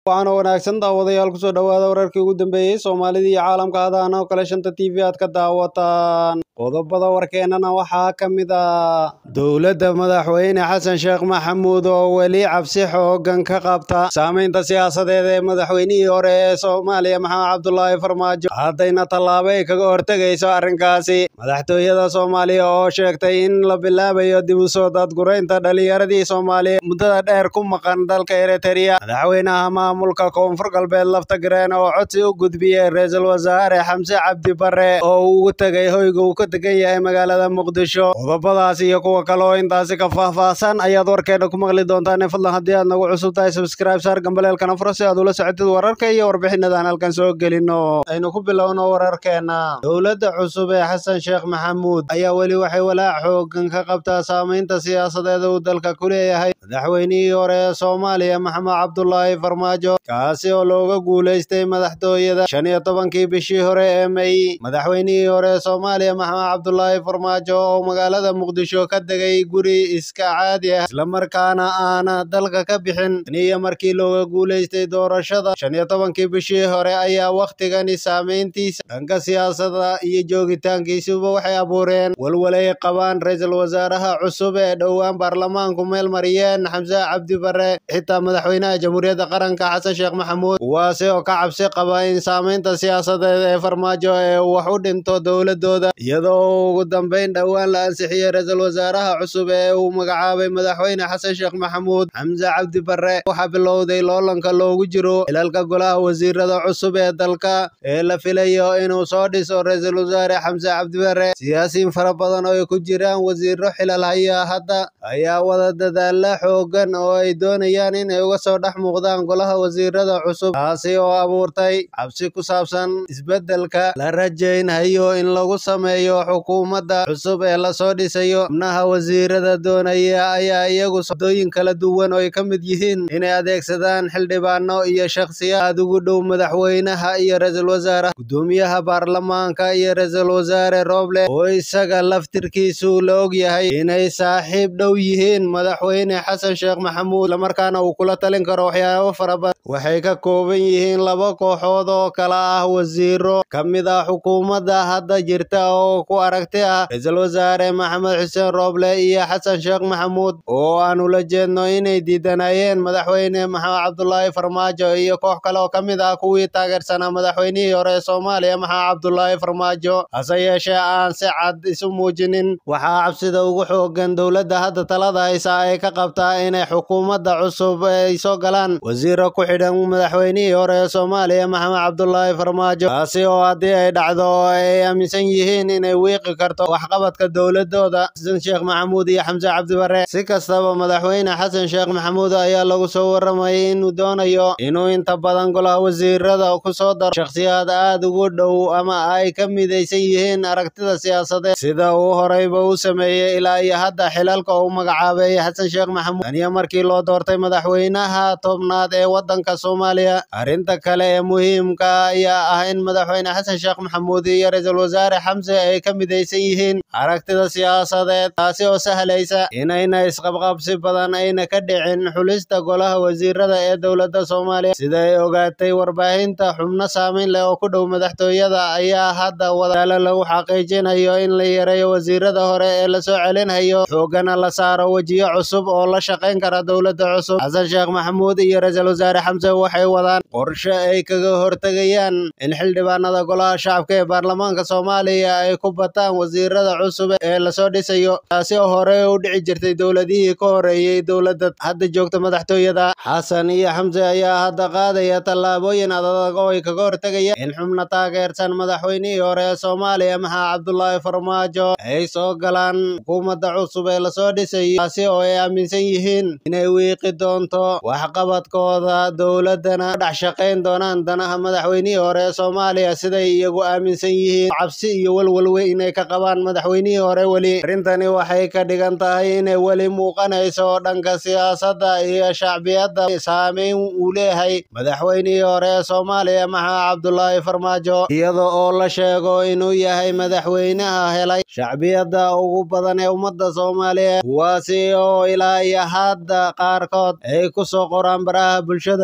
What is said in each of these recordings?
waxaana wanaagsan daawadayaal kusoo dhowaada wararkii ugu dambeeyey soomaalida iyo caalamka hadaana oo kale shanta t v aad ka daawataan qodobada warkeennana waxaa ka mid ah dowladda madaxweyne xasan sheekh maxamuud oo weli cabsi xoogan ka qabta saamaynta siyaasadeed ee madaxweynihii hore ee soomaaliya maxamed cabdulaahi farmaajo haddayna tallaabo ay kaga hortegayso arrinkaasi madaxtooyada soomaaliya oo sheegtay in la bilaabayo dib u soo dadguraynta dhallinyaradii soomaaliya muddada dheer ku maqan dalka eritrea madaxweynaha maamulka koonfur galbeed laftagareen oo codsi u gudbiyey ra-iisul wasaare xamse cabdi bare oo uu ugu tegay hoyga uu ka degan yahay magaalada muqdisho qodobadaas iyo kuwa kale oo intaasi ka faahfaahsan ayaad warkeena ku maqli doontaan fadlan haddii aad nagu cusub tahay subscribe saar gambaleelkana furo si aad ula socotid wararka iyo warbixinadan halkan soo gelino aynu ku bilowno wararkeena dowladda cusub ee xasan sheekh maxamuud ayaa weli waxay walaac xoogan ka qabtaa saamaynta siyaasadeed uu dalka ku leeyahay madaxweynihii hore ee soomaaliya maxamed cabdulaahi farmaajo kaasi oo looga guulaystay madaxtooyada shan iyo tobankii bishii hore ee may madaxweynihii hore ee soomaaliya maxamed cabdulaahi farmaajo oo magaalada muqdisho ka degay guri iska caadi ah islamarkaana aana dalka ka bixin taniyo markii looga guulaystay doorashada shan iyo tobankii bishii hore ayaa wakhtigani saamayntiisa dhanka siyaasada iyo joogitaankiisuba waxay abuureen walwalay qabaan ra-iisul wasaaraha cusub ee dhowaan baarlamaanku meel mariyeen xamse cabdi bare xitaa madaxweynaha jamhuuriyadda qaranka xasan sheekh maxamuud kuwaasi oo ka cabsi qaba in saamaynta siyaasadeed ee farmaajo ee wax u dhinto dowladooda iyadoo ugu dambeyn dhowaan la ansixiyey ra-iisul wasaaraha cusub ee uu magacaabay madaxweyne xasan sheekh maxamuud xamse cabdi bare waxaa bilowday loolanka loogu jiro xilalka golaha wasiirada cusub ee dalka ee la filayo inuu soo dhiso ra-iisul wasaare xamse cabdi bare siyaasiyiin fara badan oo ay ku jiraan wasiiro xilal haya hadda ayaa wada dadaala xoogan oo ay doonayaan inay uga soo dhex muuqdaan golaha wasiirada cusub taasi oo abuurtay cabsi ku saabsan isbeddelka la rajaynhayo in lagu sameeyo xukuumadda cusub ee lasoo dhisayo xubnaha wasiirada doonaya ayaa iyagu sodooyin kala duwan oo ay ka mid yihiin inay adeegsadaan xildhibaano iyo shakhsiyaad ugu dhow madaxweynaha iyo ra-iisul wasaaraha gudoomiyaha baarlamaanka iyo ra-iisul wasaare rooble oo isaga laftirkiisu la og yahay inay saaxiib dhow yihiin madaxweyne xasan sheekh maxamuud islamarkaana uu kula talin karo waxyaabo fara badan waxay ka kooban yihiin laba kooxood oo kala ah wasiiro ka mid ah xukuumadda hadda jirta oo ku aragti ah ra-iisul wasaare maxamed xuseen rooble iyo xasan sheekh maxamuud oo aan ula jeedno inay diidanayeen madaxweyne maxamed cabdulaahi farmaajo iyo koox kale oo ka mid ah kuwii taageersanaa madaxweynihii hore ee soomaaliya maxamed cabdulaahi farmaajo hase yeeshee aan si cad isu muujinin waxaa cabsida ugu xoogan dowladda hadda talada haysa ay ka qabtaa inay xukuumadda cusub ay soo galaan wasiiro ku xidhan madaxweynihii hore ee soomaaliya maxamed cabdulaahi farmaajo taasi oo haddii ay dhacdo oo ay aaminsan yihiin inay wiiqi karto waxqabadka dowladooda xasan sheekh maxamuud iyo xamse cabdibare si kastaba madaxweyne xasan sheekh maxamuud ayaa lagu soo waramayay inuu doonayo inuu inta badan golaha wasiirada ku soo daro shakhsiyaad aad ugu dhow ama ay ka midaysan yihiin aragtida siyaasadeed sida uu horeyba u sameeyey ilaa iyo hadda xilalka uu magacaabay xasan sheekh maxamuud taniyo markii loo doortay madaxweynaha tobnaad ee waddanka soomaaliya arrinta kale ee muhiimka ayaa ah in madaxweyne xasan sheekh maxamuud iyo ra-iisul wasaare xamse ay ka midaysan yihiin aragtida siyaasadeed taasi oo sahlaysa inayna isqabqabsi badan ayna ka dhicin xulista golaha wasiirada ee dowladda soomaaliya sida ay ogaatay warbaahinta xubno saameyn leh oo ku dhow madaxtooyada ayaa hadda wadaalo lagu xaqiijinayo in la yareeyo wasiirada hore ee lasoo celinhayo xoogana la saaro wejiyo cusub oo la shaqayn kara dowladda cusub xasan sheekh maxamuud iyo ra-iisul wasaare xamse waxay wadaan qorshe ay kaga hortegayaan in xildhibaanada golaha shacabka ee baarlamaanka soomaaliya ay ku bataan wasiirada cusub ee lasoo dhisayo taasi oo hore u dhici jirtay dowladihii ka horeeyey dowladda hadda joogta madaxtooyada xasan iyo xamse ayaa hadda qaadaya tallaabooyin adag oo ay kaga hortegayaan in xubna taageersan madaxweynihii hore ee soomaaliya maxaa cabdulaahi farmaajo ay soo galaan xukuumadda cusub ee lasoo dhisayo taasi oo ay aaminsan yihiin inay wiiqi doonto waxqabadkooda dowladana dhex shaqayn doonaan danaha madaxweynihii hore ee soomaaliya siday iyagu aaminsan yihiin cabsi iyo walwal weyn inay ka qabaan madaxweynihii hore weli arrintani waxay ka dhigan tahay inay weli muuqanayso dhanka siyaasadda iyo shacbiyadda saameyn uu leeyahay madaxweynihii hore ee soomaaliya maxaa cabdulaahi farmaajo iyada oo la sheego inuu yahay madaxweynaha helay shacbiyadda ugu badan ee ummadda soomaaliyeed kuwaasi oo ilaa iyo hadda qaarkood ay ku soo qoraan baraha bulshada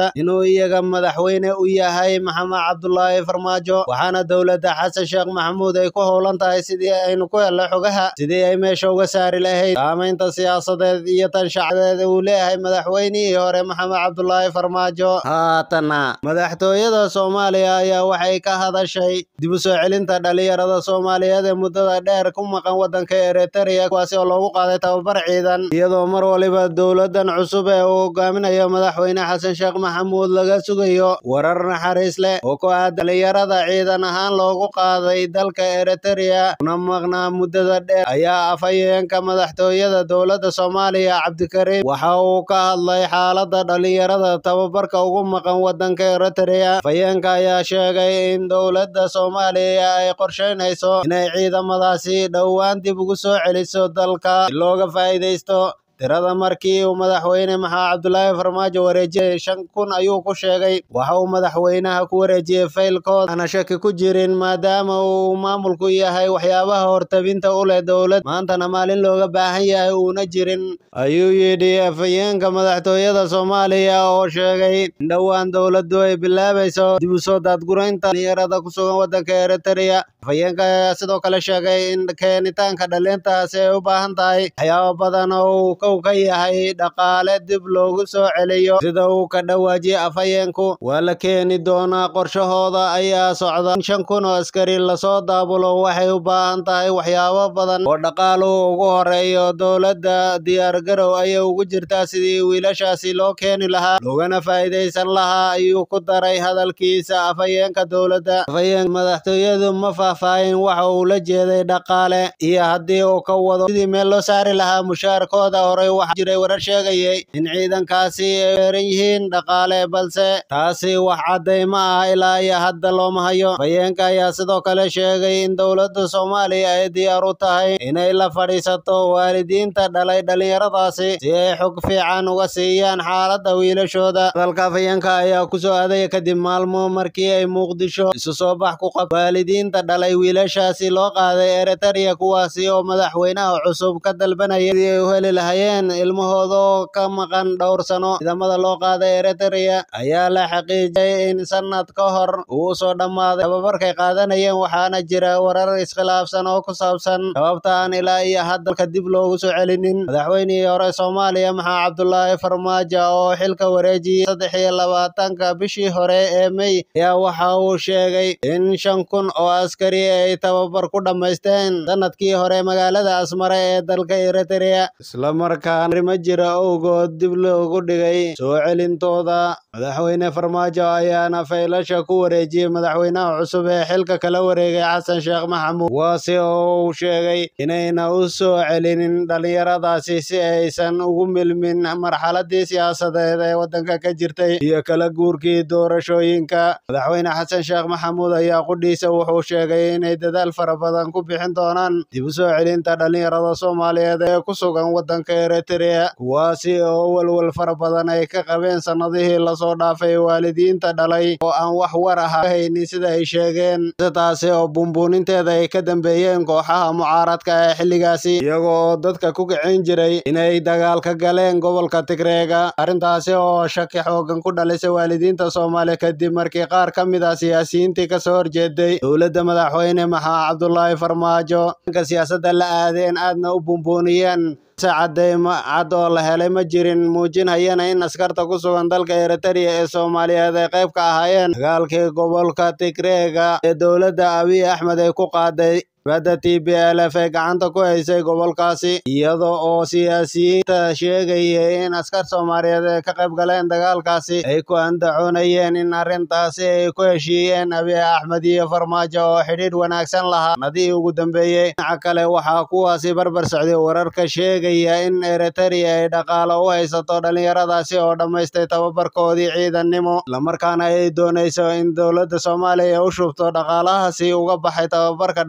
dowladnimada inuu iyaga madaxweyne u yahay maxamed cabdulaahi farmaajo waxaana dowladda xasan sheekh maxamuud ay ku howlan tahay sidii aynu ku helno xogaha sidii ay meesha uga saari lahayd saamaynta siyaasadeed iyo tan shacdeed uu leeyahay madaxweynihii hore maxamed cabdulaahi farmaajo haatana madaxtooyada soomaaliya ayaa waxay ka hadashay dib u soo celinta dhalinyarada soomaaliyeed ee muddada dheer ku maqan waddanka eritrea kuwaasi oo loogu qaaday tababar ciidan iyadoo mar waliba dowladan cusub ee uu hogaaminayo madaxweyne xasan sheekh maxamuud laga sugayo warar naxariis leh oo ku aad dhalinyarada ciidan ahaan loogu qaaday dalka eritrea una maqnaa muddada dheer ayaa afhayeenka madaxtooyada dowladda soomaaliya cabdikariim waxa uu ka hadlay xaalada dhalinyarada tababarka ugu maqan waddanka eritrea afhayeenka ayaa sheegay in dowladda soomaaliya ay qorsheynayso inay ciidamadaasi dhowaan dib ugu soo celiso dalka si looga faa'iidaysto tirada markii uu madaxweyne maxamed cabdulaahi farmaajo wareejiyey shan kun ayuu ku sheegay waxa uu madaxweynaha ku wareejiyey faylkood aana shaki ku jirin maadaama uu maamulku yahay waxyaabaha hortabinta u leh dowlad maantana maalin looga baahan yahay uuna jirin ayuu yidhi afhayeenka madaxtooyada soomaaliya oo sheegay in dhowaan dowladdu ay bilaabayso dib u soo daadguraynta dhalinyarada ku sugan waddanka eritrea afhayeenka ayaa sidoo kale sheegay in keenitaanka dhalintaasi ay u baahan tahay waxyaabo badan oo kow ka yahay dhaqaale dib loogu soo celiyo sida uu ka dhawaajiyey afhayeenku waa la keeni doonaa qorshahooda ayaa socda shan kun oo askari lasoo daabulo waxay u baahan tahay waxyaabo badan oo dhaqaaluhu ugu horeeyo dowladda diyaargarow ayay ugu jirtaa sidii wiilashaasi loo keeni lahaa loogana faa'iidaysan lahaa ayuu ku daray hadalkiisa afhayeenka dowladda afhayeenka madaxtooyadu ma faahfaahin waxa uu la jeeday dhaqaale iyo haddii uu ka wado sidii meel loo saari lahaa mushaarkooda horey waxaa jiray warar sheegayay in ciidankaasi ay weeran yihiin dhaqaale balse taasi wax caddayma ah ilaa iyo hadda looma hayo afhayeenka ayaa sidoo kale sheegay in dowladda soomaaliya ay diyaar u tahay inay la fadhiisato waalidiinta dhalay dhalinyaradaasi si ay xog fiican uga siiyaan xaaladda wiilashooda hadalka afhayeenka ayaa kusoo aadaya kadib maalmo markii ay muqdisho isu soo bax ku qab waalidiinta dhalay wiilashaasi loo qaaday eritrea kuwaasi oo madaxweynaha cusub ka dalbanaya sidii ay u heli lahayeen ilmahooda oo ka maqan dhowr sano ciidamada loo qaaday eritrea ayaa la xaqiijiyay in sanad ka hor uu soo dhammaaday tababarkay qaadanayeen waxaana jira warar iskhilaafsan oo ku saabsan sababta aan ilaa iyo hadalka dib loogu soo celinin madaxweynihii hore soomaaliya maxaa cabdulaahi farmaajo oo xilka wareejiyey saddex iyo labaatanka bishii hore ee mey ayaa waxa uu sheegay in shan kun oo askari ay tababar ku dhammaysteen sanadkii hore magaalada asmare ee dalka eritrea islamarkaana arrimo jira owgood dib loogu dhigay soo celintooda madaxweyne farmaajo ayaana faylasha ku wareejiyey madaxweynaha cusub ee xilka kala wareegay xasan sheekh maxamuud kuwaasi oo uu sheegay inayna u soo celinin dhalinyaradaasi si aysan ugu milmin marxaladii siyaasadeed ee waddanka ka jirtay iyo kala guurkii doorashooyinka madaxweyne xasan sheekh maxamuud ayaa qudhiisa wuxuu sheegay inay dadaal fara badan ku bixin doonaan dib u soo celinta dhalinyarada soomaaliyeed ee ku sugan waddanka eritrea kuwaasi oo walwal fara badan ay ka qabeen sannadihii lasoo dhaafay waalidiinta dhalay oo aan wax war ah ka haynin sida ay sheegeen taasi oo bumbuuninteeda ay ka dambeeyeen kooxaha mucaaradka ee xilligaasi iyaga oo dadka ku kicin jiray inay dagaal ka galeen gobolka tigreega arrintaasi oo shaki xoogan ku dhalisay waalidiinta soomaaliya kadib markii qaar ka mid ah siyaasiyiintii kasoo horjeeday dowladda madaxweyne maxaa cabdulaahi farmaajo dhanka siyaasadda la aadeen aadna u bumbuuniyeen se cadeymo cad oo la helay ma jirin muujinayana in askarta ku sugan dalka eritrea ee soomaaliyeed ay qayb ka ahaayeen dagaalkii gobolka tigreega ee dowladda abiy axmed ay ku qaaday badda t b l f ee gacanta ku haysay gobolkaasi iyada oo siyaasiyiinta sheegayay in askar soomaaliyeed ay ka qayb galeen dagaalkaasi ay ku andacoonayeen in arrintaasi ay ku heshiiyeen abiy axmed iyo farmaajo oo xidhiidh wanaagsan lahaa nadii ugu dambeeyey dhinaca kale waxaa kuwaasi barbar socday wararka sheegaya in eritrea ay dhaqaalo u haysato dhalinyaradaasi oo dhammaystay tababarkoodii ciidannimo islamarkaana ay doonayso in dowladda soomaaliya u shubto dhaqaalahaasi uga baxay tababarka dhalinyarada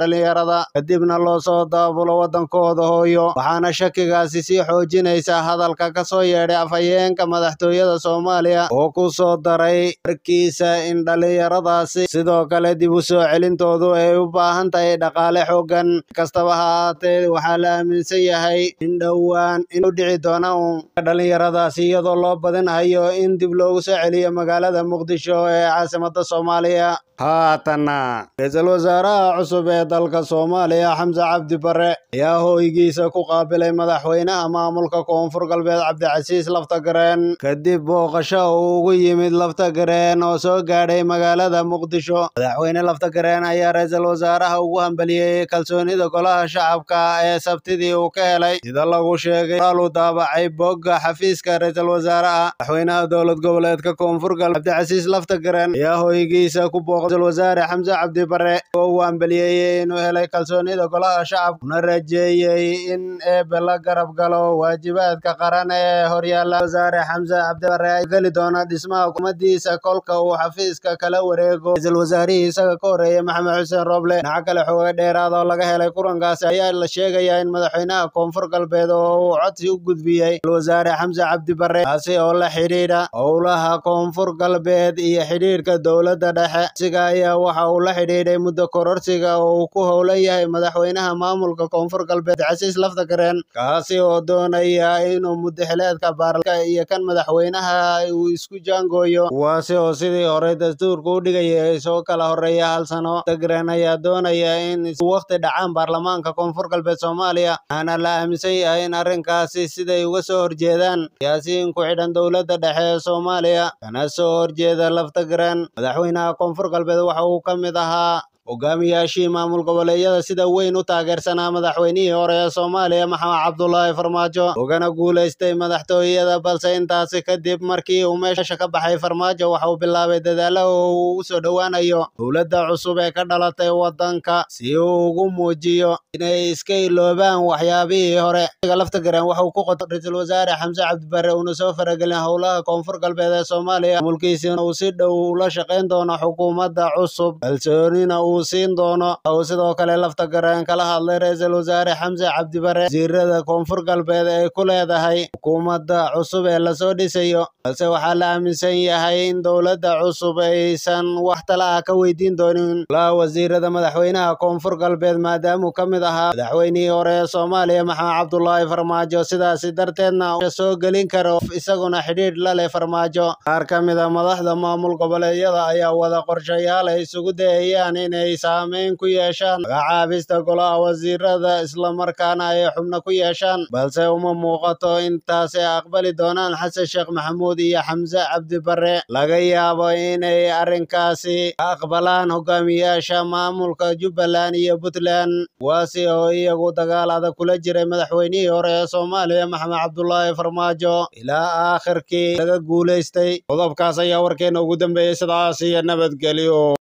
dhalinyarada kadibna loo soo daabulo waddankooda hooyo waxaana shakigaasi sii xoojinaysa hadalka ka soo yeedhay afhayeenka madaxtooyada soomaaliya oo ku soo daray warkiisa in dhalinyaradaasi sidoo kale dib u soo celintoodu ay u baahan tahay dhaqaale xooggan kastaba ha ahaatee waxaa la aaminsan yahay in dhowaan inuu dhici doona uun dhalinyaradaasi iyadoo loo badinhayo in dib loogu soo celiyo magaalada muqdisho ee caasimada soomaaliya haatanna ra-iisul wasaaraha cusub ee dalka soomaaliya xamse cabdi bare ayaa hooygiisa ku qaabilay madaxweynaha maamulka koonfur galbeed cabdicasiis laftagareen kadib booqasho uu ugu yimid laftagareen oo soo gaadhay magaalada muqdisho madaxweyne laftagareen ayaa ra-iisul wasaaraha ugu hambeliyey kalsoonida golaha shacabka ee sabtidii uu ka helay sida lagu sheegay qoraal uu daabacay bogga xafiiska ra-iisul wasaaraha madaxweynaha dowlad goboleedka koonfur galbeed cabdicasiis laftagareen ayaa hooygiisa ku booq ra-iisul wasaare xamse cabdi bare oo uu hambeliyeeyey inuu helay kalsoonida golaha shacabka una rajeeyey in eebe la garab galo waajibaadka qaran ee horyaala wasaare xamse cabdi bare ay geli doona dhismaha hukumadiisa kolka uu xafiiska kala wareego ra-iisul wasaarihii isaga ka horeeyey maxamed xuseen roble dhinaca kale xooga dheeraad oo laga helay kulankaasi ayaa la sheegayaa in madaxweynaha koonfur galbeed oo uu codsi u gudbiyey wasaare xamse cabdi bare kaasi oo la xidhiidha howlaha koonfur galbeed iyo xidhiidhka dowladda dhexe ayaa waxa uu la xidhiidhay muddo kororsiga oo uu ku howlan yahay madaxweynaha maamulka koonfur galbeed casiis laftagareen kaasi oo doonaya inuu muddaxileedka baarlaka iyo kan madaxweynaha uu isku jaangooyo kuwaasi oo sidii hore dastuurka u dhigaya soo kala horeeya hal sano laftagareen ayaa doonaya in waqti dhacaan baarlamaanka koonfur galbeed soomaaliya waxaana la aaminsan yahay in arrinkaasi siday uga soo horjeedaan siyaasiyiin ku xidhan dowladda dhexe ee soomaaliya kana soo horjeeda laftagareen madaxweynaha koonfur galbeed waxa uu ka mid ahaa hogaamiyaashii maamul goboleedyada sida weyn u taageersanaa madaxweynihii hore ee soomaaliya maxamed cabdulaahi farmaajo ugana guulaystay madaxtooyada balse intaasi kadib markii uu meesha ka baxay farmaajo waxa uu bilaabay dadaalo oo uu ugu soo dhowaanayo dowladda cusub ee ka dhalatay waddanka si uu ugu muujiyo inay iska iloobaan waxyaabihii hore laftagareen waxa uu ku qoto ra-iisul wasaare xamse cabdibare uuna soo faragelin howlaha koonfur galbeed ee soomaaliya mulkiisina uu si dhow ula shaqayn doono xukuumadda cusub kalsoonina uu siin doono uu sidoo kale laftagareen kala hadlay ra-iisul wasaare xamse cabdibare wasiirada koonfur galbeed ay ku leedahay xukuumadda cusub ee lasoo dhisayo balse waxaa la aaminsan yahay in dowladda cusub aysan wax tala ah ka weydiin doonin laa wasiirada madaxweynaha koonfur galbeed maadaamuu ka mid ahaa madaxweynihii hore ee soomaaliya maxamed cabdulaahi farmaajo sidaasi darteedna soo gelin karo isaguna xidhiidh la leh farmaajo qaar ka mid a madaxda maamul goboleedyada ayaa wada qorshayaal ay isugu dayayaan inay saameyn ku yeeshaan magacaabista golaha wasiirada islamarkaana ay xubno ku yeeshaan balse uma muuqato intaasi aqbali doonaan xasan sheekh maxamuud iyo xamse cabdibare laga yaabo inay arrinkaasi ka aqbalaan hogaamiyaasha maamulka jubbaland iyo puntland kuwaasi oo iyagu dagaal adag kula jiray madaxweynihii hore ee soomaaliya maxamed cabdulaahi farmaajo ilaa aakhirkii laga guulaystay qodobkaas ayaa warkeena ugu dambeeyey sidaas iyo nabadgelyo